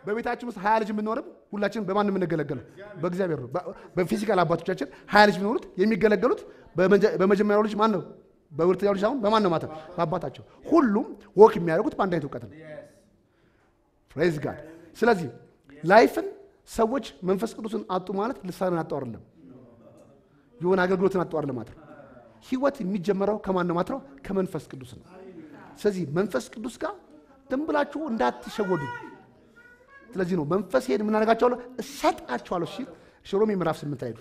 በቤታችን ውስጥ ሀያ ልጅ የምንኖርም ሁላችን በማን የምንገለገለው በእግዚአብሔር ነው። በ- በፊዚካል አባቶቻችን ሀያ ልጅ ቢኖሩት የሚገለገሉት በመጀ- በመጀመሪያው ልጅ ማን ነው? በሁለተኛው ልጅ አሁን በማን ነው ማለት ነው? በአባታቸው። ሁሉም ወክ የሚያደርጉት በአንድ አይነት እውቀት ነው። ፕሬዝ ጋድ። ስለዚህ ላይፍን ሰዎች መንፈስ ቅዱስን አጡ ማለት ልሳንን አጡ አይደለም፣ የሆነ አገልግሎትን አጡ አይደለም ማለት ነው። ህይወት የሚጀመረው ከማን ነው ማለት ነው? ከመንፈስ ቅዱስ ነው። ስለዚህ መንፈስ ቅዱስ ጋር ዝም ብላችሁ እንዳትሸወዱ። ስለዚህ ነው መንፈሴን የምናደርጋቸዋለሁ እሰጣቸዋለሁ ሲል ሮሜ ምዕራፍ ስምንት ላይ ሄዱ።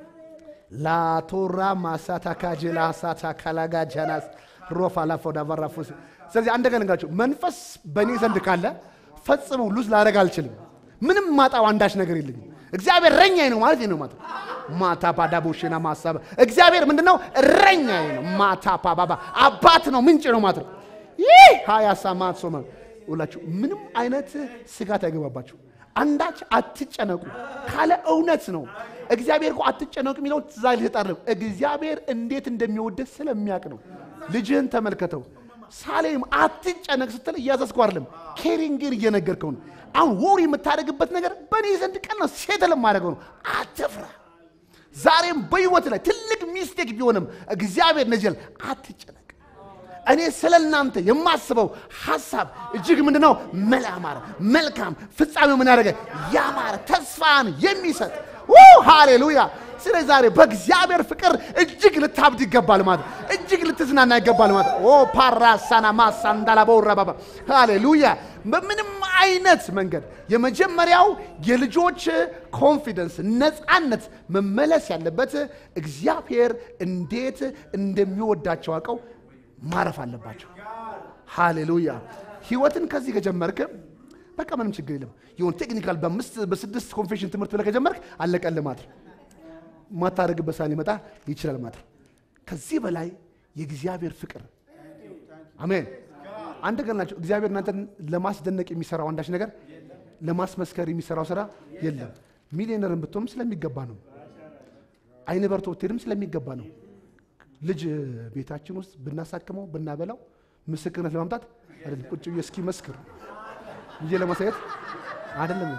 ላቶራ ማሳታ ካጀላ ሳታ ካላጋ ጃናስ ሮፋ ላፎዳ ቫራፎስ ስለዚህ አንድ ነገር ልንገራችሁ፣ መንፈስ በእኔ ዘንድ ካለ ፈጽሞ ሉዝ ላደርግ አልችልም። ምንም ማጣው አንዳች ነገር የለኝም። እግዚአብሔር እረኛዬ ነው ማለት ይህ ነው ማለት ነው። ማታ ባዳ ቦሽና ማሳበ እግዚአብሔር ምንድነው? እረኛዬ ነው። ማታ ፓባባ አባት ነው፣ ምንጭ ነው ማለት ነው። ይህ ሀያሳ ማሶመ ሁላችሁ ምንም አይነት ስጋት አይገባባችሁ። አንዳች አትጨነቁ ካለ እውነት ነው። እግዚአብሔር እኮ አትጨነቁ የሚለው ትእዛዝ ሊሰጣለም እግዚአብሔር እንዴት እንደሚወደድ ስለሚያውቅ ነው። ልጅህን ተመልከተው። ሳሌም አትጨነቅ ስትል እያዘዝከው አይደለም፣ ኬሪንግን እየነገርከው ነው። አሁን ወሪ የምታደርግበት ነገር በእኔ ዘንድ ቀን ነው፣ ሴትል የማደርገው ነው። አትፍራ። ዛሬም በህይወት ላይ ትልቅ ሚስቴክ ቢሆንም እግዚአብሔር ነጀል አትጨነቅ። እኔ ስለ እናንተ የማስበው ሀሳብ እጅግ ምንድን ነው? መላማረ መልካም ፍጻሜው ምን ያደረገ ያማረ ተስፋን የሚሰጥ ው ሃሌሉያ። ስለዚህ ዛሬ በእግዚአብሔር ፍቅር እጅግ ልታብድ ይገባል ማለት ነው። እጅግ ልትዝናና ይገባል ማለት ነው። ኦ ፓራሳና ማሳ እንዳላበውረባባ ሃሌሉያ። በምንም አይነት መንገድ የመጀመሪያው የልጆች ኮንፊደንስ ነፃነት መመለስ ያለበት እግዚአብሔር እንዴት እንደሚወዳቸው አውቀው ማረፍ አለባቸው። ሃሌሉያ። ህይወትን ከዚህ ከጀመርክ በቃ ምንም ችግር የለም። የሆን ቴክኒካል በአምስት በስድስት ኮንፌሽን ትምህርት ብለህ ከጀመርክ አለቀልህ ማለት ነው። ማታደርግበት ሰዓት ሊመጣ ይችላል ማለት ነው። ከዚህ በላይ የእግዚአብሔር ፍቅር አሜን። አንድ ነገር ናቸው። እግዚአብሔር እናንተን ለማስደነቅ የሚሰራው አንዳች ነገር ለማስመስከር የሚሰራው ስራ የለም። ሚሊዮነርን ብትሆንም ስለሚገባ ነው። አይን በርቶ ብትሄድም ስለሚገባ ነው። ልጅ ቤታችን ውስጥ ብናሳክመው ብናበላው ምስክርነት ለማምጣት አይደለም። ቁጭ ብዬ እስኪ መስክር ብዬ ለማሳየት አይደለም።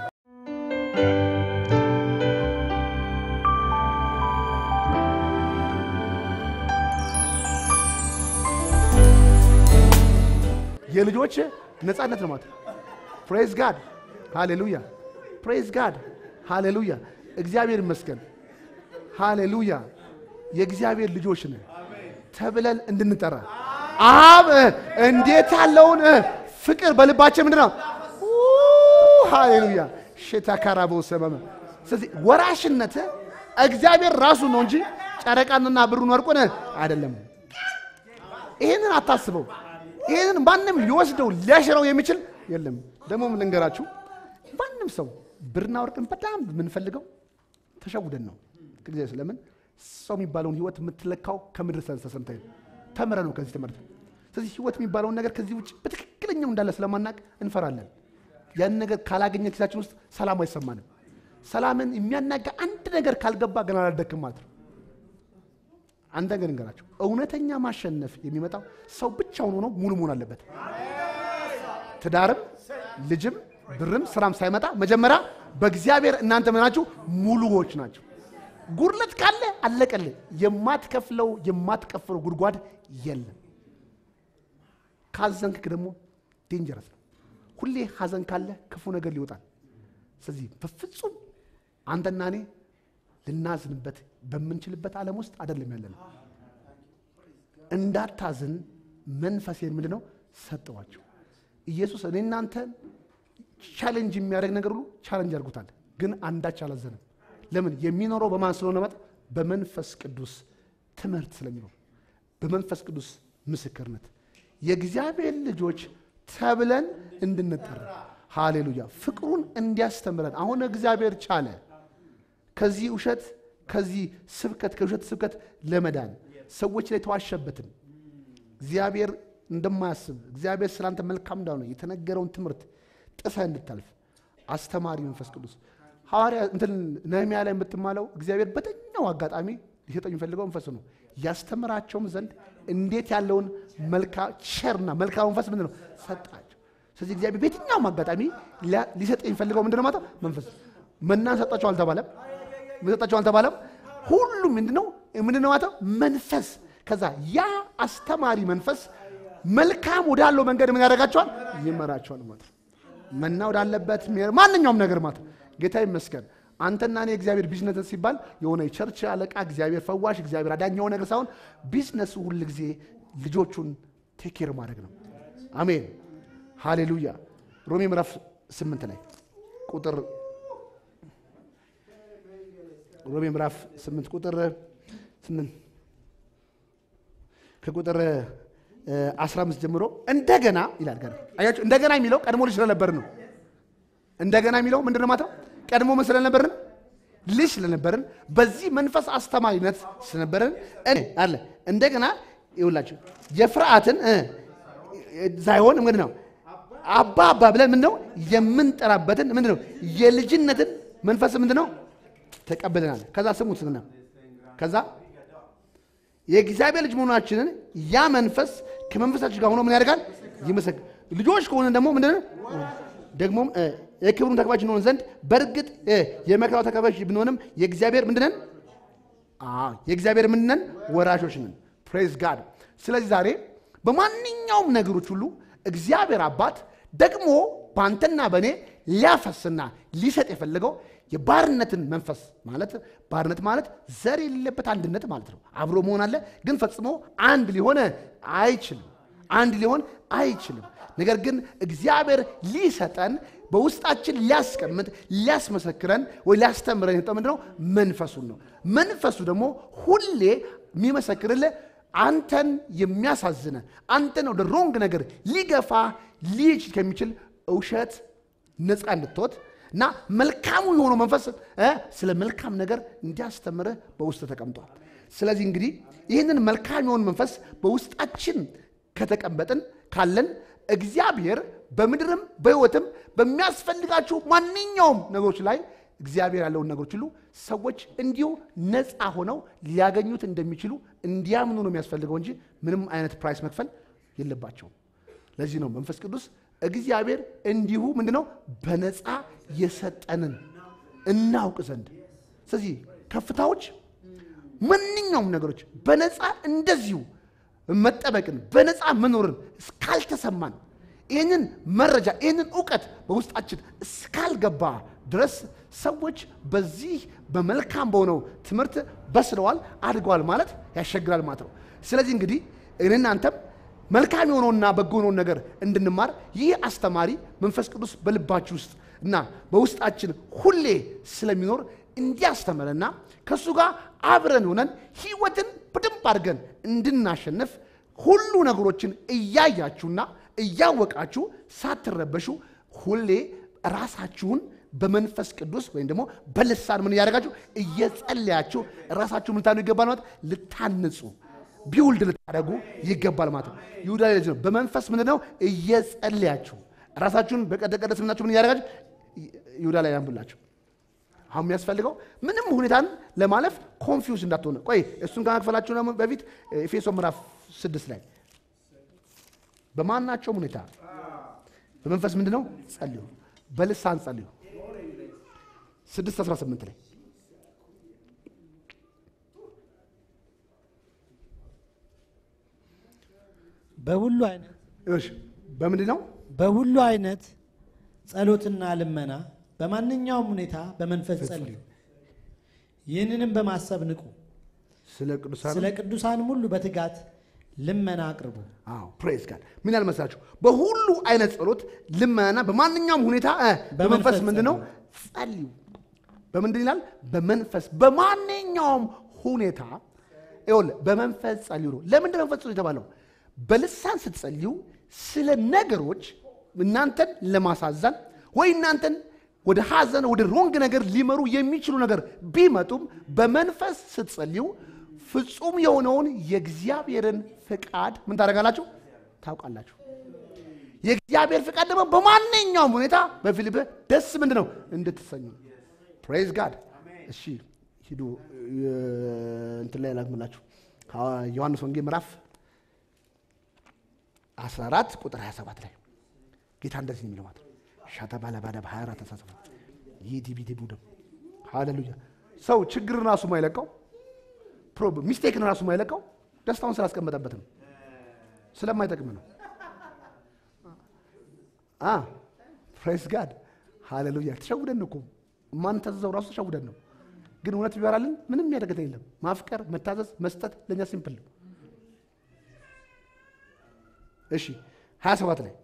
የልጆች ነፃነት ነው ማለት ፕሬዝ ጋድ ሃሌሉያ፣ ፕሬዝ ጋድ ሃሌሉያ። እግዚአብሔር ይመስገን ሃሌሉያ። የእግዚአብሔር ልጆች ነን ተብለን እንድንጠራ አብ እንዴት ያለውን ፍቅር በልባችን ምንድን ነው? ሃሌሉያ ሼታ ካራቦ ሰበመ። ስለዚህ ወራሽነት እግዚአብሔር ራሱ ነው እንጂ ጨረቃንና ብሩን ወርቁን አይደለም። ይህንን አታስበው። ይህንን ማንም ሊወስደው ሊያሽረው የሚችል የለም። ደግሞ ምን ልንገራችሁ፣ ማንም ሰው ብርና ወርቅን በጣም የምንፈልገው ተሸውደን ነው። እግዚአብሔር ስለምን ሰው የሚባለውን ህይወት የምትለካው ከምድር ተሰምተ ተምረ ነው ከዚህ ትምህርት። ስለዚህ ህይወት የሚባለውን ነገር ከዚህ ውጭ በትክክለኛው እንዳለ ስለማናቅ እንፈራለን። ያን ነገር ካላገኘ ኪሳችን ውስጥ ሰላም አይሰማንም። ሰላምን የሚያናጋ አንድ ነገር ካልገባ ገና አላደክም ማለት ነው። አንድ ነገር እንገራቸው፣ እውነተኛ ማሸነፍ የሚመጣው ሰው ብቻውን ሆኖ ሙሉ መሆን አለበት። ትዳርም ልጅም ብርም ስራም ሳይመጣ መጀመሪያ በእግዚአብሔር እናንተ ምናችሁ ሙሉዎች ናቸው። ጉድለት ካለ አለቀልህ። የማትከፍለው የማትከፍለው ጉድጓድ የለም። ካዘንክ ደግሞ ዴንጀረስ ነው። ሁሌ ሀዘን ካለ ክፉ ነገር ሊወጣል። ስለዚህ በፍጹም አንተና እኔ ልናዝንበት በምንችልበት ዓለም ውስጥ አይደለም ያለ ነው። እንዳታዝን መንፈሴን ምንድን ነው ሰጠዋቸው። ኢየሱስ እኔ እናንተን ቻሌንጅ የሚያደርግ ነገር ሁሉ ቻሌንጅ አድርጎታል፣ ግን አንዳች አላዘንም። ለምን? የሚኖረው በማን ስለሆነ መጥ በመንፈስ ቅዱስ ትምህርት ስለሚኖር በመንፈስ ቅዱስ ምስክርነት የእግዚአብሔር ልጆች ተብለን እንድንጠራ ሃሌሉያ፣ ፍቅሩን እንዲያስተምረን አሁን እግዚአብሔር ቻለ ከዚህ ውሸት ከዚህ ስብከት ከውሸት ስብከት ለመዳን ሰዎች ላይ ተዋሸበትም እግዚአብሔር እንደማያስብ እግዚአብሔር ስላንተ መልካም እንዳሆነ የተነገረውን ትምህርት ጥሰህ እንድታልፍ አስተማሪ መንፈስ ቅዱስ ሐዋርያ እንትን ነህምያ ላይ የምትማለው እግዚአብሔር በተኛው አጋጣሚ ሊሰጠው የሚፈልገው መንፈስ ነው። ያስተምራቸውም ዘንድ እንዴት ያለውን መልካ ቸርና መልካም መንፈስ ምንድን ነው ሰጣቸው። ስለዚህ እግዚአብሔር በየትኛውም አጋጣሚ ሊያ- ሊሰጥ የሚፈልገው ምንድነው ማለት ነው? መንፈስ መናን ሰጣቸው አልተባለም ምን ሰጣቸው አልተባለም ሁሉም ምንድነው ምንድነው ማለት ነው? መንፈስ ከዛ ያ አስተማሪ መንፈስ መልካም ወዳለው መንገድ ምን ያደርጋቸዋል ይመራቸዋል ማለት ነው መና ወዳለበት ሚሄድ ማንኛውም ነገር ማለት ነው። ጌታ ይመስገን አንተና እኔ እግዚአብሔር ቢዝነስ ሲባል የሆነ የቸርች አለቃ እግዚአብሔር ፈዋሽ እግዚአብሔር አዳኝ የሆነ ነገር ሳይሆን ቢዝነሱ ሁል ጊዜ ልጆቹን ቴኬር ማድረግ ነው አሜን ሃሌሉያ ሮሜ ምዕራፍ ስምንት ላይ ቁጥር ሮሜ ምዕራፍ ስምንት ቁጥር ስምንት ከቁጥር እ 15 ጀምሮ እንደገና ይላል። ገና አያችሁ፣ እንደገና የሚለው ቀድሞ ልጅ ስለነበርን ነው። እንደገና የሚለው ምንድን ነው ማለት ነው? ቀድሞ ምን ስለነበርን ልጅ ስለነበርን በዚህ መንፈስ አስተማሪነት ስለነበርን እኔ አለ እንደገና ይውላችሁ የፍርሃትን እ ሳይሆን ምንድን ነው አባ አባ ብለን ምንድን ነው የምንጠራበትን ምንድን ነው የልጅነትን መንፈስ ምንድን ነው ተቀብለናል። ከዛ ስሙት ስና ከዛ የእግዚአብሔር ልጅ መሆናችንን ያ መንፈስ ከመንፈሳችን ጋር ሆኖ ምን ያደርጋል? ይመሰክር። ልጆች ከሆነ ደግሞ ምንድን ነው ደግሞም እ የክብሩን ተካፋዮች እንሆን ዘንድ በእርግጥ እ የመከራው ተካፋዮች ብንሆንም የእግዚአብሔር ምንድነን? አዎ የእግዚአብሔር ምንድነን? ወራሾች ነን። ፕሬዝ ጋድ። ስለዚህ ዛሬ በማንኛውም ነገሮች ሁሉ እግዚአብሔር አባት ደግሞ በአንተና በእኔ ሊያፈስና ሊሰጥ የፈለገው የባርነትን መንፈስ ማለት ባርነት ማለት ዘር የሌለበት አንድነት ማለት ነው። አብሮ መሆን አለ፣ ግን ፈጽሞ አንድ ሊሆን አይችልም። አንድ ሊሆን አይችልም። ነገር ግን እግዚአብሔር ሊሰጠን በውስጣችን ሊያስቀምጥ ሊያስመሰክረን ወይ ሊያስተምረን የሰጠው ምንድን ነው? መንፈሱን ነው። መንፈሱ ደግሞ ሁሌ የሚመሰክርልህ አንተን የሚያሳዝነ አንተን ወደ ሮንግ ነገር ሊገፋ ሊችል ከሚችል እውሸት ነፃ እንድትወት እና መልካሙ የሆነው መንፈስ እ ስለ መልካም ነገር እንዲያስተምርህ በውስጥ ተቀምጧል። ስለዚህ እንግዲህ ይህንን መልካም የሆነ መንፈስ በውስጣችን ከተቀመጥን ካለን እግዚአብሔር በምድርም በሕይወትም በሚያስፈልጋችሁ ማንኛውም ነገሮች ላይ እግዚአብሔር ያለውን ነገሮች ሁሉ ሰዎች እንዲሁ ነፃ ሆነው ሊያገኙት እንደሚችሉ እንዲያምኑ ነው የሚያስፈልገው እንጂ ምንም አይነት ፕራይስ መክፈል የለባቸውም። ለዚህ ነው መንፈስ ቅዱስ እግዚአብሔር እንዲሁ ምንድነው በነፃ የሰጠንን እናውቅ ዘንድ። ስለዚህ ከፍታዎች፣ ማንኛውም ነገሮች በነፃ እንደዚሁ መጠበቅን በነፃ መኖርን እስካልተሰማን ይህንን መረጃ ይህንን እውቀት በውስጣችን እስካልገባ ድረስ ሰዎች በዚህ በመልካም በሆነው ትምህርት በስለዋል፣ አድገዋል ማለት ያስቸግራል ማለት ነው። ስለዚህ እንግዲህ እኔና አንተም መልካም የሆነውና በጎ የሆነውን ነገር እንድንማር ይህ አስተማሪ መንፈስ ቅዱስ በልባችሁ ውስጥ እና በውስጣችን ሁሌ ስለሚኖር እንዲያስተምረና ከእሱ ጋር አብረን ሆነን ህይወትን በደንብ አድርገን እንድናሸንፍ ሁሉ ነገሮችን እያያችሁና እያወቃችሁ ሳትረበሹ ሁሌ ራሳችሁን በመንፈስ ቅዱስ ወይም ደግሞ በልሳን ምን እያደረጋችሁ እየጸለያችሁ ራሳችሁ ምን ልታኑ ይገባል ማለት ልታንጹ ቢውልድ ልታደረጉ ይገባል ማለት ነው። ይሁዳ ላይ ነው በመንፈስ ምንድን ነው እየጸለያችሁ ራሳችሁን በቀደቀደስ ምናችሁ ምን እያደረጋችሁ ይሁዳ ላይ ያንብላችሁ። አሁን የሚያስፈልገው ምንም ሁኔታን ለማለፍ ኮንፊውዝ እንዳትሆነ። ቆይ እሱን ከመክፈላችሁ ደግሞ በፊት ኤፌሶ ምዕራፍ ስድስት ላይ በማናቸውም ሁኔታ በመንፈስ ምንድን ነው ጸልዩ፣ በልሳን ጸልዩ። ስድስት አስራ ስምንት ላይ በሁሉ አይነት እሺ፣ በምንድን ነው በሁሉ አይነት ጸሎትና ልመና በማንኛውም ሁኔታ በመንፈስ ጸልዩ። ይህንንም በማሰብ ንቁ። ስለ ቅዱሳን ስለ ቅዱሳንም ሁሉ በትጋት ልመና አቅርቡ። አዎ ፕሬዝ ጋድ ምን ያህል መሰላችሁ? በሁሉ አይነት ጸሎት ልመናና በማንኛውም ሁኔታ እ በመንፈስ በመንፈስ ምንድን ነው ጸልዩ። በምንድን ይላል? በመንፈስ በማንኛውም ሁኔታ ይኸውልህ፣ በመንፈስ ጸልዩ ነው። ለምንድን መንፈስ ጸልዩ የተባለው? በልሳን ስትጸልዩ ስለ ነገሮች እናንተን ለማሳዘን ወይ እናንተን ወደ ሐዘን ወደ ሮንግ ነገር ሊመሩ የሚችሉ ነገር ቢመጡም በመንፈስ ስትጸልዩ ፍጹም የሆነውን የእግዚአብሔርን ፍቃድ ምን ታደርጋላችሁ? ታውቃላችሁ። የእግዚአብሔር ፍቃድ ደግሞ በማንኛውም ሁኔታ በፊልጵ ደስ ምንድን ነው እንድትሰኙ። ፕሬዝ ጋድ። እሺ ሂዱ እ፣ እንትን ላይ ላክምላችሁ ዮሐንስ ወንጌል ምዕራፍ 14 ቁጥር 27 ላይ ጌታ እንደዚህ ነው የሚለው ማለት ነው። ሻታ ባለባዳ በሀያ አራት ተሳስፈ ይህ ዲቢዲ ቡድም ሃሌሉያ። ሰው ችግርን ራሱ ማይለቀው ፕሮብ ሚስቴክን ራሱ ማይለቀው ደስታውን ስላስቀመጠበት ነው፣ ስለማይጠቅም ነው። አ ፕሬስ ጋድ ሃሌሉያ። ተሸውደን እኮ ማንተዘዘው ራሱ ተሸውደን ነው። ግን እውነት ቢበራልን ምንም የሚያደርገን የለም። ማፍቀር፣ መታዘዝ፣ መስጠት ለእኛ ሲምፕል ነው። እሺ 27 ላይ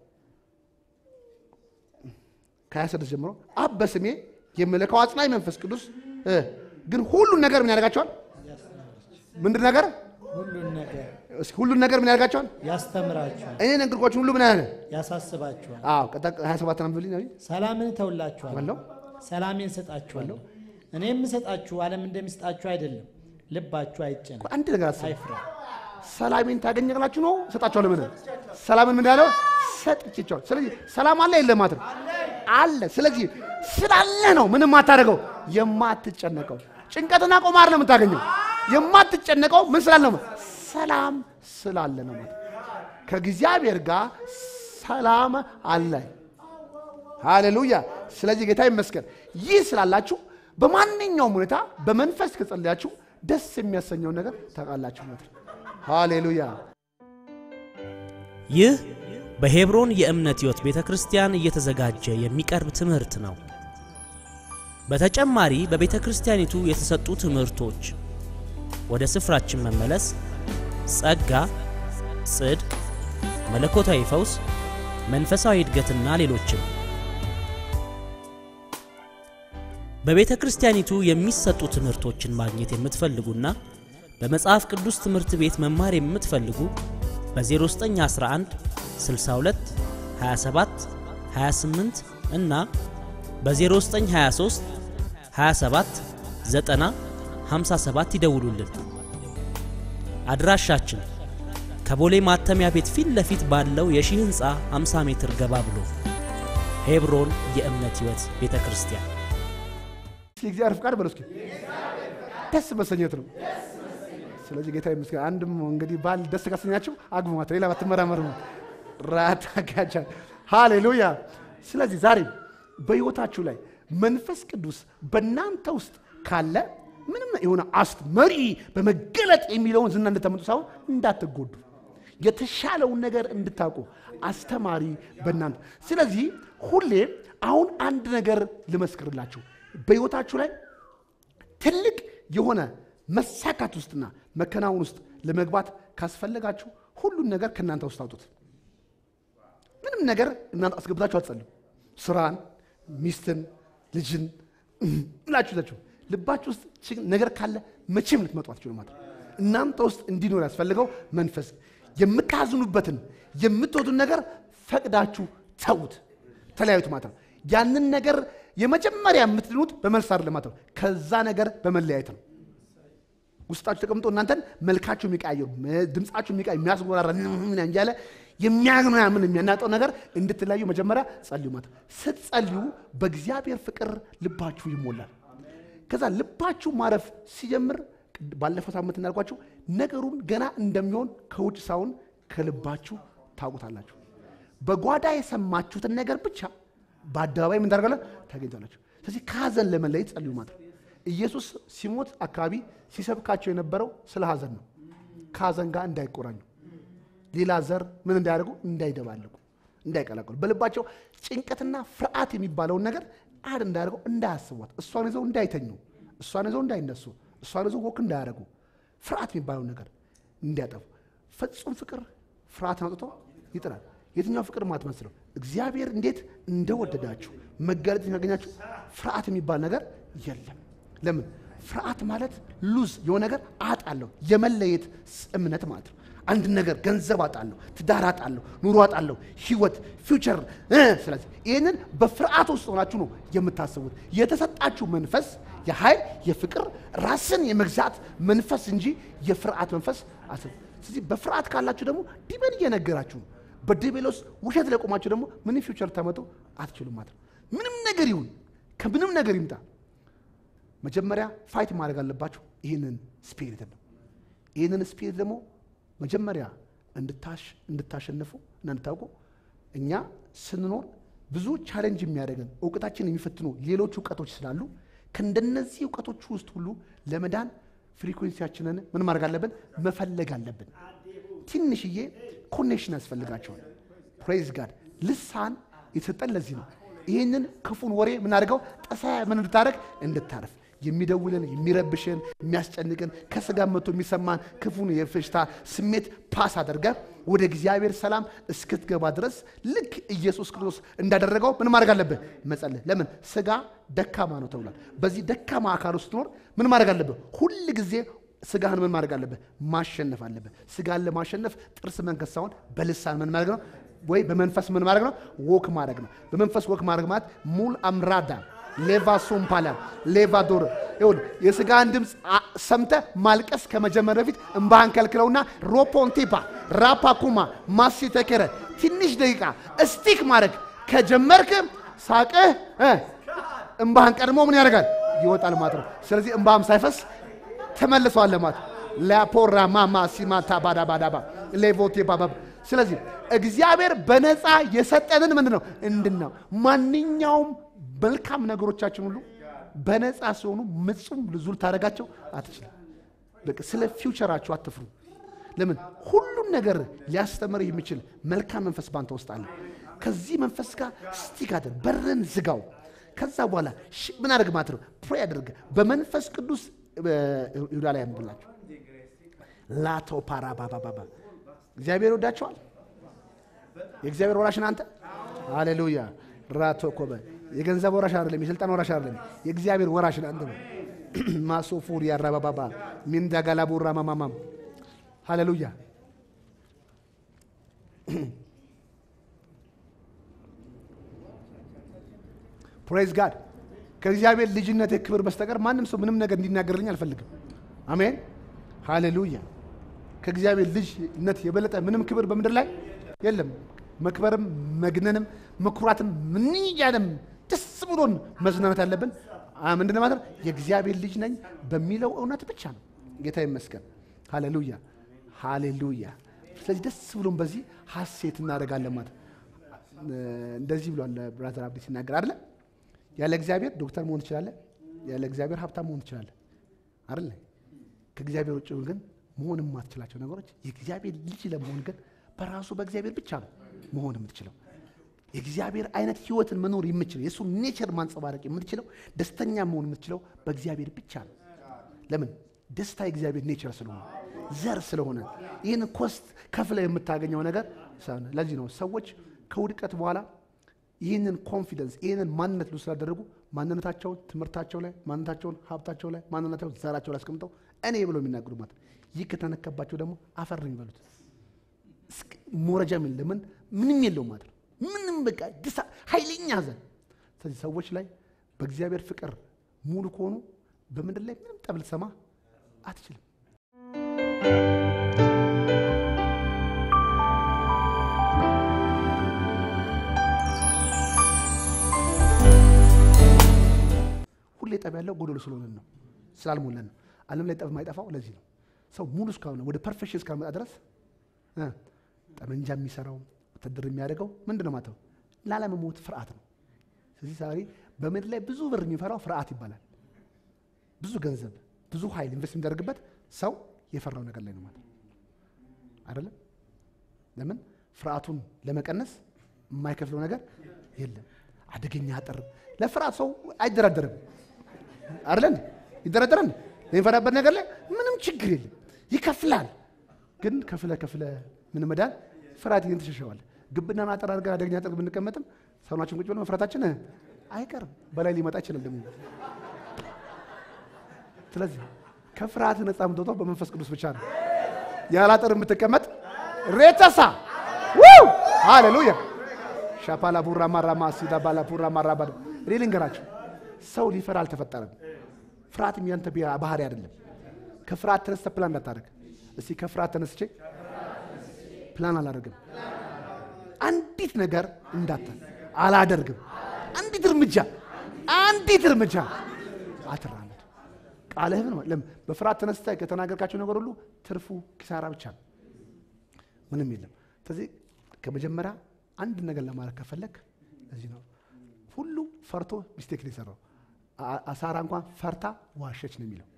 ከ26 ጀምሮ አብ በስሜ የምልከው አጽናኝ መንፈስ ቅዱስ እ ግን ሁሉን ነገር ምን ያደርጋቸዋል? ምንድን ነገር ሁሉን ነገር እስኪ ሁሉን ነገር ምን ያደርጋቸዋል? ያስተምራችኋል፣ እኔ ነገርኳችሁ ሁሉ ምን ያህል ያሳስባችኋል። አዎ ቀጣ 27 አንብብልኝ ነው ሰላምን እተውላችኋለሁ፣ ዋለው ሰላሜን እሰጣችኋለሁ። እኔ የምሰጣችሁ ዓለም እንደሚሰጣችሁ አይደለም። ልባችሁ አይጨነቅ፣ አንድ ነገር አስብ። አይፍራ። ሰላሜን ታገኛላችሁ ነው ሰጣችኋለሁ። ምን ሰላምን ምን ያለው ሰጥቼቸዋለሁ። ስለዚህ ሰላም አለ የለም ማለት ነው አለ። ስለዚህ ስላለ ነው ምንም አታደርገው የማትጨነቀው። ጭንቀትና ቆማር ነው የምታገኘው። የማትጨነቀው ምን ስላለ ነው? ሰላም ስላለ ነው ማለት ከእግዚአብሔር ጋር ሰላም አለ። ሃሌሉያ። ስለዚህ ጌታ ይመስገን። ይህ ስላላችሁ በማንኛውም ሁኔታ በመንፈስ ከጸለያችሁ ደስ የሚያሰኘውን ነገር ታውቃላችሁ ማለት ነው። ሃሌሉያ። ይህ በሄብሮን የእምነት ሕይወት ቤተ ክርስቲያን እየተዘጋጀ የሚቀርብ ትምህርት ነው። በተጨማሪ በቤተ ክርስቲያኒቱ የተሰጡ ትምህርቶች፣ ወደ ስፍራችን መመለስ፣ ጸጋ፣ ጽድቅ፣ መለኮታዊ ፈውስ፣ መንፈሳዊ እድገትና ሌሎችም በቤተ ክርስቲያኒቱ የሚሰጡ ትምህርቶችን ማግኘት የምትፈልጉና በመጽሐፍ ቅዱስ ትምህርት ቤት መማር የምትፈልጉ በ0911 62 27 28 እና በ0923 27 90 57 ይደውሉልን። አድራሻችን ከቦሌ ማተሚያ ቤት ፊት ለፊት ባለው የሺህ ሕንፃ 50 ሜትር ገባ ብሎ ሄብሮን የእምነት ሕይወት ቤተ ክርስቲያን የእግዚአብሔር ፍቃድ በለው እስኪ ደስ መሰኘት ነው። ስለዚህ ጌታ ይመስገን። አንድም እንግዲህ ባል ደስ ካሰኛችሁ አግቡ ማለት ነው። ሌላ ባትመራመሩ ነው። ራታ ጋቻ ሃሌሉያ። ስለዚህ ዛሬ በሕይወታችሁ ላይ መንፈስ ቅዱስ በእናንተ ውስጥ ካለ ምንም የሆነ አስት መሪ በመገለጥ የሚለውን ዝና እንድታመጡ ሳይሆን እንዳትጎዱ የተሻለውን ነገር እንድታውቁ አስተማሪ በእናንተ ስለዚህ ሁሌ አሁን አንድ ነገር ልመስክርላችሁ በሕይወታችሁ ላይ ትልቅ የሆነ መሳካት ውስጥና መከናወን ውስጥ ለመግባት ካስፈለጋችሁ ሁሉን ነገር ከእናንተ ውስጥ አውጡት። ምንም ነገር እናንተ አስገብታችሁ አትጸልዩ። ስራን፣ ሚስትን፣ ልጅን ብላችሁ ይዛችሁ ልባችሁ ውስጥ ችግር ነገር ካለ መቼም ልትመጡ አትችሉም ማለት ነው። እናንተ ውስጥ እንዲኖር ያስፈልገው መንፈስ የምታዝኑበትን የምትወዱን ነገር ፈቅዳችሁ ተዉት፣ ተለያዩት ማለት ነው። ያንን ነገር የመጀመሪያ የምትድኑት በመልስ አይደለም ማለት ነው። ከዛ ነገር በመለያየት ነው። ውስጣችሁ ተቀምጦ እናንተን መልካችሁ የሚቀያየሩ ድምፃችሁ የሚቀያየሩ የሚያስጎራራ ምን እያለ የሚያግኑ ምን የሚያናጠው ነገር እንድትለያዩ መጀመሪያ ጸልዩ ማለት ነው። ስትጸልዩ በእግዚአብሔር ፍቅር ልባችሁ ይሞላል። ከዛ ልባችሁ ማረፍ ሲጀምር ባለፈው ሳምንት እንዳልኳችሁ ነገሩን ገና እንደሚሆን ከውጭ ሳይሆን ከልባችሁ ታውቁታላችሁ። በጓዳ የሰማችሁትን ነገር ብቻ በአደባባይ ምን ታደርጋለ ታገኝታላችሁ። ስለዚህ ከሀዘን ለመለየት ጸልዩ ማለት ነው። ኢየሱስ ሲሞት አካባቢ ሲሰብካቸው የነበረው ስለ ሀዘን ነው። ከሀዘን ጋር እንዳይቆራኙ፣ ሌላ ዘር ምን እንዳያደርጉ፣ እንዳይደባለቁ፣ እንዳይቀላቀሉ፣ በልባቸው ጭንቀትና ፍርሃት የሚባለውን ነገር አድ እንዳያደርገው፣ እንዳያስቧት፣ እሷን ይዘው እንዳይተኙ፣ እሷን ይዘው እንዳይነሱ፣ እሷን ይዘው ወክ እንዳያደርጉ፣ ፍርሃት የሚባለውን ነገር እንዲያጠፉ። ፍጹም ፍቅር ፍርሃትን አውጥቶ ይጥላል። የትኛው ፍቅር ማለት መስለው እግዚአብሔር እንዴት እንደወደዳችሁ መገለጥ ያገኛችሁ ፍርሃት የሚባል ነገር የለም። ለምን ፍርሃት ማለት ሉዝ የሆነ ነገር አጣለሁ የመለየት እምነት ማለት ነው። አንድ ነገር ገንዘብ አጣለሁ፣ ትዳር አጣለሁ፣ ኑሮ አጣለሁ፣ ህይወት ፊውቸር። ስለዚህ ይህንን በፍርሃት ውስጥ ሆናችሁ ነው የምታስቡት። የተሰጣችሁ መንፈስ የኃይል የፍቅር ራስን የመግዛት መንፈስ እንጂ የፍርሃት መንፈስ አስቡ። ስለዚህ በፍርሃት ካላችሁ ደግሞ ዲበን እየነገራችሁ ነው በዲቤሎስ ውሸት ለቆማችሁ ደግሞ ምንም ፊውቸር ታመጡ አትችሉም ማለት ነው። ምንም ነገር ይሁን ከምንም ነገር ይምጣ መጀመሪያ ፋይት ማድረግ አለባችሁ። ይህንን ስፒሪት ነው። ይህንን ስፒሪት ደግሞ መጀመሪያ እንድታሸንፉ እና እንድታውቁ እኛ ስንኖር ብዙ ቻሌንጅ የሚያደርገን እውቀታችን የሚፈትኑ ሌሎች እውቀቶች ስላሉ ከእንደነዚህ እውቀቶች ውስጥ ሁሉ ለመዳን ፍሪኩዌንሲያችንን ምን ማድረግ አለብን? መፈለግ አለብን። ትንሽዬ ኮኔክሽን ያስፈልጋቸዋል። ፕሬዝ ጋድ ልሳን የተሰጠን ለዚህ ነው። ይህንን ክፉን ወሬ ምናደርገው ጠሳ ምን እንድታደርግ እንድታረፍ የሚደውልን የሚረብሽን የሚያስጨንቅን ከስጋ መቶ የሚሰማን ክፉን የፌሽታ ስሜት ፓስ አድርገ ወደ እግዚአብሔር ሰላም እስክትገባ ድረስ ልክ ኢየሱስ ክርስቶስ እንዳደረገው ምን ማድረግ አለብህ? መጸለይ። ለምን ስጋ ደካማ ነው ተብሏል። በዚህ ደካማ አካል ውስጥ ኖር ምን ማድረግ አለብህ? ሁል ጊዜ ስጋህን ምን ማድረግ አለብህ? ማሸነፍ አለብህ። ስጋን ለማሸነፍ ጥርስ መንከስ ሳይሆን በልሳን ምን ማድረግ ነው? ወይ በመንፈስ ምን ማድረግ ነው? ወክ ማድረግ ነው። በመንፈስ ወክ ማድረግ ማለት ሙል አምራዳ ሌቫ ሶምፓላ ሌቫ ዶር ይሁን የስጋን ድምፅ ሰምተ ማልቀስ ከመጀመር በፊት እምባህን ከልክለውና ሮፖንቴፓ ራፓኩማ ማሲ ተከረ ትንሽ ደቂቃ እስቲክ ማድረግ ከጀመርክ ሳቅህ እ እምባህን ቀድሞ ምን ያደርጋል ይወጣል ማለት ነው። ስለዚህ እምባህም ሳይፈስ ተመልሰዋል ማለት ላፖራ ማማ ሲማታ ባዳ ባዳባ ሌቮቴ ባባ ስለዚህ እግዚአብሔር በነፃ የሰጠንን ምንድን ነው እንድናው ማንኛውም መልካም ነገሮቻችን ሁሉ በነፃ ሲሆኑ ምጹም ብዙ ልታደርጋቸው አትችልም። በቃ ስለ ፊውቸራችሁ አትፍሩ። ለምን ሁሉም ነገር ሊያስተምር የሚችል መልካም መንፈስ ባንተ ውስጥ አለ። ከዚህ መንፈስ ጋር ስቲክ አድርግ፣ በርን ዝጋው። ከዛ በኋላ ሽ- ምን አድርግ ማለት ነው ፕሬ አድርግ በመንፈስ ቅዱስ ይሁዳ ላይ ያንብላችሁ ላቶ ፓራ ባባባባ እግዚአብሔር ይወዳቸዋል። የእግዚአብሔር ወራሽ አንተ ሃሌሉያ ራቶ ኮበ የገንዘብ ወራሽ አይደለም፣ የስልጣን ወራሽ አይደለም። የእግዚአብሔር ወራሽ አንተ ነው። ማሶፉር ያራባባባ ሚንዳጋላቡራ ማማማም ሃሌሉያ ፕሬዝ ጋድ ከእግዚአብሔር ልጅነት ክብር በስተቀር ማንም ሰው ምንም ነገር እንዲናገርልኝ አልፈልግም። አሜን ሃሌሉያ። ከእግዚአብሔር ልጅነት የበለጠ ምንም ክብር በምድር ላይ የለም። መክበርም መግነንም መኩራትም ምን እያለም ደስ ብሎን መዝናናት ያለብን አ- ምንድን ነው ማለት ነው? የእግዚአብሔር ልጅ ነኝ በሚለው እውነት ብቻ ነው። ጌታ ይመስገን። ሃሌሉያ ሃሌሉያ። ስለዚህ ደስ ብሎን በዚህ ሀሴት እናደርጋለን ማለት ነው። እንደዚህ ብሏል ብራዘር አብዲ ሲናገር አይደለ ያለ እግዚአብሔር ዶክተር መሆን ትችላለህ። ያለ እግዚአብሔር ሀብታም መሆን ትችላለህ አይደለ ከእግዚአብሔር ውጭ ግን መሆን የማትችላቸው ነገሮች የእግዚአብሔር ልጅ ለመሆን ግን በራሱ በእግዚአብሔር ብቻ ነው መሆን የምትችለው። የእግዚአብሔር አይነት ህይወትን መኖር የምትችለው የእሱ ኔቸር ማንጸባረቅ የምትችለው ደስተኛ መሆን የምትችለው በእግዚአብሔር ብቻ ነው። ለምን? ደስታ የእግዚአብሔር ኔቸር ስለሆነ ዘር ስለሆነ ይህን ኮስት ከፍለ የምታገኘው ነገር ስለሆነ ለዚህ ነው ሰዎች ከውድቀት በኋላ ይህንን ኮንፊደንስ ይህንን ማንነት ሉ ስላደረጉ ማንነታቸውን ትምህርታቸው ላይ ማንነታቸውን ሀብታቸው ላይ ማንነታቸውን ዘራቸው ላይ አስቀምጠው እኔ ብለው የሚናገሩ ማለት ነው። ይህ ከተነከባቸው ደግሞ አፈር ነው የሚበሉት። እስክ- ሞረጃ ምን ለምን ምንም የለውም ማለት ነው። ምንም በቃ ድሳ ኃይለኛ ሐዘን። ስለዚህ ሰዎች ላይ በእግዚአብሔር ፍቅር ሙሉ ከሆኑ በምድር ላይ ምንም ጠብ ልትሰማ አትችልም። ሁሌ ጠብ ያለው ጎደሎ ስለሆነን ነው፣ ስላልሞላን ነው። ዓለም ላይ ጠብ የማይጠፋው ለዚህ ነው። ሰው ሙሉ እስካሁን ወደ ፐርፌክሽን እስካልመጣ ድረስ እ ጠመንጃ የሚሰራው ወታደር የሚያደርገው ምንድን ነው ማለት ነው? ላለመሞት ፍርሃት ነው። ስለዚህ ዛሬ በምድር ላይ ብዙ ብር የሚፈራው ፍርሃት ይባላል። ብዙ ገንዘብ፣ ብዙ ኃይል ኢንቨስት የሚደረግበት ሰው የፈራው ነገር ላይ ነው ማለት ነው። አይደለም? ለምን ፍርሃቱን ለመቀነስ የማይከፍለው ነገር የለም። አደገኛ አጥር ለፍርሃት ሰው አይደራደርም። አይደለን? ይደራደራል የሚፈራበት ነገር ላይ ምንም ችግር የለም። ይከፍላል። ግን ከፍለ ከፍለ ምን መዳን ፍርሃት ይህን ትሸሸዋል። ግብናን አጥር አድርገን አደገኛ አጥር ብንቀመጥም ሰውናችን ቁጭ ብለን መፍራታችን አይቀርም። በላይ ሊመጣ ይችላል ደግሞ። ስለዚህ ከፍርሃት ነፃ የምትወጣው በመንፈስ ቅዱስ ብቻ ነው። ያለ አጥር የምትቀመጥ ሬተሳ ው ሃሌሉያ ሻፓላ ቡራ ማራማ ሲዳ ባላ ቡራ ማራባ እኔ ልንገራቸው ሰው ሊፈራ አልተፈጠረም። ፍርሃትም ያንተ ቢያ- ባህሪ አይደለም። ከፍርሃት ተነስተ ፕላን እንዳታደርግ። እስቲ ከፍርሃት ተነስቼ ፕላን አላደርግም፣ አንዲት ነገር እንዳታ አላደርግም፣ አንዲት እርምጃ አንዲት እርምጃ አትራመድ። ቃልህን ለም በፍርሃት ተነስተ ከተናገርካቸው ነገር ሁሉ ትርፉ ኪሳራ ብቻ ነው፣ ምንም የለም። ስለዚህ ከመጀመሪያ አንድ ነገር ለማድረግ ከፈለግ እዚህ ነው። ሁሉ ፈርቶ ሚስቴክ ነው የሰራው። አ- አሳራ እንኳን ፈርታ ዋሸች ነው የሚለው።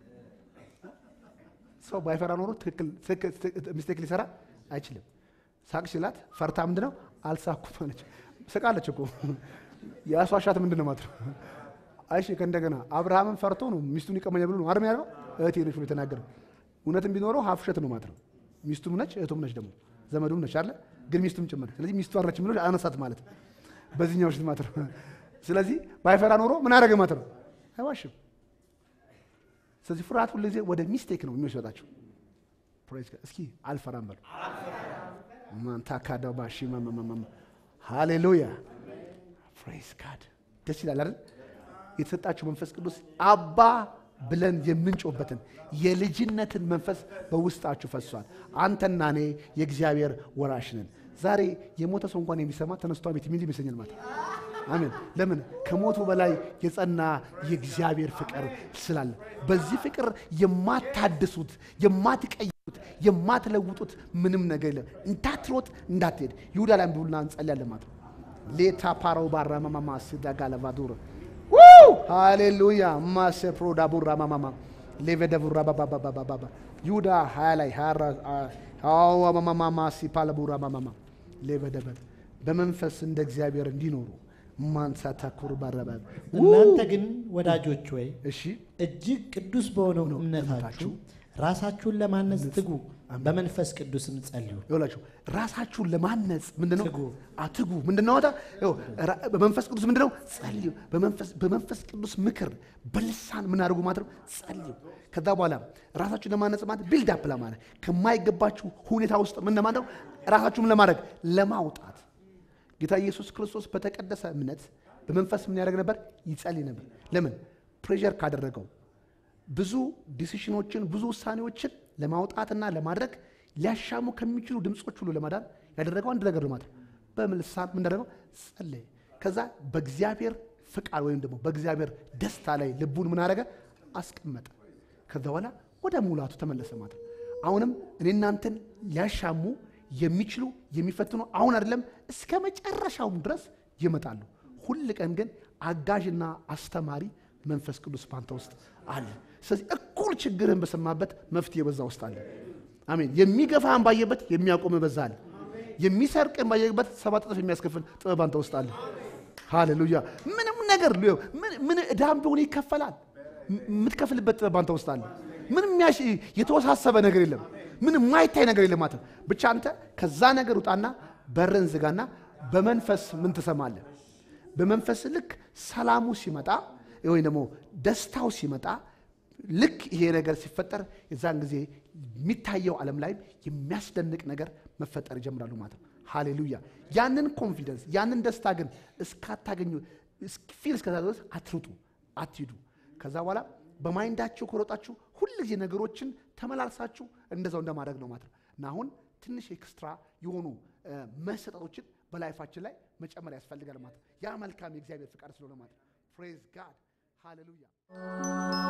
ሰው ባይፈራ ኖሮ ትክክል ትክክል- ሚስቴክ ሊሰራ አይችልም። ሳቅ ሲላት ፈርታ ምንድን ነው አልሳኩም አለች። ስቃለች እኮ የአስዋሻት ምንድን ነው ማለት ነው። አይሽ ከእንደገና አብርሃምን ፈርቶ ነው ሚስቱን ይቀመኛል ብሎ ነው አርም ያደርገው እህቴ ነች ብሎ የተናገረው። እውነትም ቢኖረው ሀፍ ውሸት ነው ማለት ነው። ሚስቱም ነች እህቱም ነች ደግሞ ዘመዱም ነች አለ ግን ሚስቱም ጭምር። ስለዚህ ሚስቱ አለች ብሎ አነሳት ማለት ነው። በዚህኛው ውሸት ማለት ነው። ስለዚህ ባይፈራ ኖሮ ምን አደረገ ማለት ነው አይዋሽም። ስለዚህ ፍርሃት ሁሉ ጊዜ ወደ ሚስቴክ ነው የሚወስዳቸው። ፕሬዝ ጋድ። እስኪ አልፈራም በሉ ማንታካዳው ባሺ ማማማማ ሃሌሉያ ፕሬዝ ጋድ። ደስ ይላል አይደል? የተሰጣችሁ መንፈስ ቅዱስ አባ ብለን የምንጮበትን የልጅነትን መንፈስ በውስጣችሁ ፈሷል። አንተና እኔ የእግዚአብሔር ወራሽ ነን። ዛሬ የሞተ ሰው እንኳን የሚሰማ ተነስቶ ቤት የሚል ይመስለኛል ማለት ነው። አሜን። ለምን ከሞቱ በላይ የጸና የእግዚአብሔር ፍቅር ስላለ፣ በዚህ ፍቅር የማታድሱት የማትቀይሩት የማትለውጡት ምንም ነገር የለም። እንዳትሮጥ እንዳትሄድ ይሁዳ ላይ አንብቡና እንጸልያለን ማለት ነው። ሌታ ፓራው ባራ ማማማ ሲዳጋ ለቫዱር ሃሌሉያ ማሴ ፕሮዳ ቡራ ማማማ ሌቬደ ቡራ ባባባባባ ይሁዳ ሀያ ላይ ሀዋ ማማማ ሲፓለ ቡራ ማማማ ሌቬደበ በመንፈስ እንደ እግዚአብሔር እንዲኖሩ ማንሳታ ኩርባረበ እናንተ ግን ወዳጆች ወይ እሺ እጅግ ቅዱስ በሆነው እምነታችሁ እምነታችሁ ራሳችሁን ለማነጽ ትጉ፣ በመንፈስ ቅዱስም ጸልዩ። ይኸውላችሁ ራሳችሁን ለማነጽ ምንድነው ትጉ። አትጉ ምንድነው ወጣ ይኸው ራ- በመንፈስ ቅዱስ ምንድነው ጸልዩ በመንፈስ በመንፈስ ቅዱስ ምክር በልሳን ምን አድርጉ ማለት ነው ጸልዩ ከዛ በኋላ ራሳችሁን ለማነጽ ማለት ቢልድ አፕ ለማድረግ ከማይገባችሁ ሁኔታ ውስጥ ምን ለማድረግ ራሳችሁን ለማድረግ ለማውጣት ጌታ ኢየሱስ ክርስቶስ በተቀደሰ እምነት በመንፈስ ምን ያደርግ ነበር ይጸልይ ነበር ለምን ፕሬዠር ካደረገው ብዙ ዲሲሽኖችን ብዙ ውሳኔዎችን ለማውጣትና ለማድረግ ሊያሻሙ ከሚችሉ ድምፆች ሁሉ ለማዳን ያደረገው አንድ ነገር ነው ማለት ነው። በልሳን ምን እንዳደረገው ጸለየ። ከዛ በእግዚአብሔር ፍቃድ ወይም ደግሞ በእግዚአብሔር ደስታ ላይ ልቡን ምን አደረገ አስቀመጠ። ከዛ በኋላ ወደ ሙላቱ ተመለሰ ማለት ነው። አሁንም እኔ እናንተን ሊያሻሙ የሚችሉ የሚፈትኑ አሁን አይደለም እስከ መጨረሻውም ድረስ ይመጣሉ። ሁል ቀን ግን አጋዥና አስተማሪ መንፈስ ቅዱስ ባንተ ውስጥ አለ። ስለዚህ እኩል ችግርህን በሰማበት መፍትሄ በዛ ውስጥ አለ። አሜን። የሚገፋህን ባየበት የሚያቆምህ በዛ አለ። የሚሰርቅህን ባየበት ሰባት እጥፍ የሚያስከፍል ጥበብ ባንተ ውስጥ አለ። ሃሌሉያ። ምንም ነገር ሊሆን ምን- ምን ዕዳም ቢሆን ይከፈላል። ም- የምትከፍልበት ጥበብ ባንተ ውስጥ አለ። ምንም ያሽ የተወሳሰበ ነገር የለም። ምንም የማይታይ ነገር የለም ማለት ነው። ብቻ አንተ ከዛ ነገር ውጣና በርን ዝጋና በመንፈስ ምን ትሰማለህ? በመንፈስ ልክ ሰላሙ ሲመጣ ወይም ደግሞ ደስታው ሲመጣ ልክ ይሄ ነገር ሲፈጠር የዛን ጊዜ የሚታየው ዓለም ላይ የሚያስደንቅ ነገር መፈጠር ይጀምራሉ ማለት ነው። ሃሌሉያ። ያንን ኮንፊደንስ ያንን ደስታ ግን እስካታገኙ ፊል እስከዛ ድረስ አትሩጡ፣ አትሂዱ። ከዛ በኋላ በማይንዳችሁ ከሮጣችሁ ሁል ጊዜ ነገሮችን ተመላልሳችሁ እንደዛው እንደማድረግ ነው ማለት ነው እና አሁን ትንሽ ኤክስትራ የሆኑ እ፣ መሰጠቶችን በላይፋችን ላይ መጨመር ያስፈልጋል ማለት ነው። ያ መልካም የእግዚአብሔር ፍቃድ ስለሆነ ማለት ነው። ፕሬዝ ጋድ ሃሌሉያ።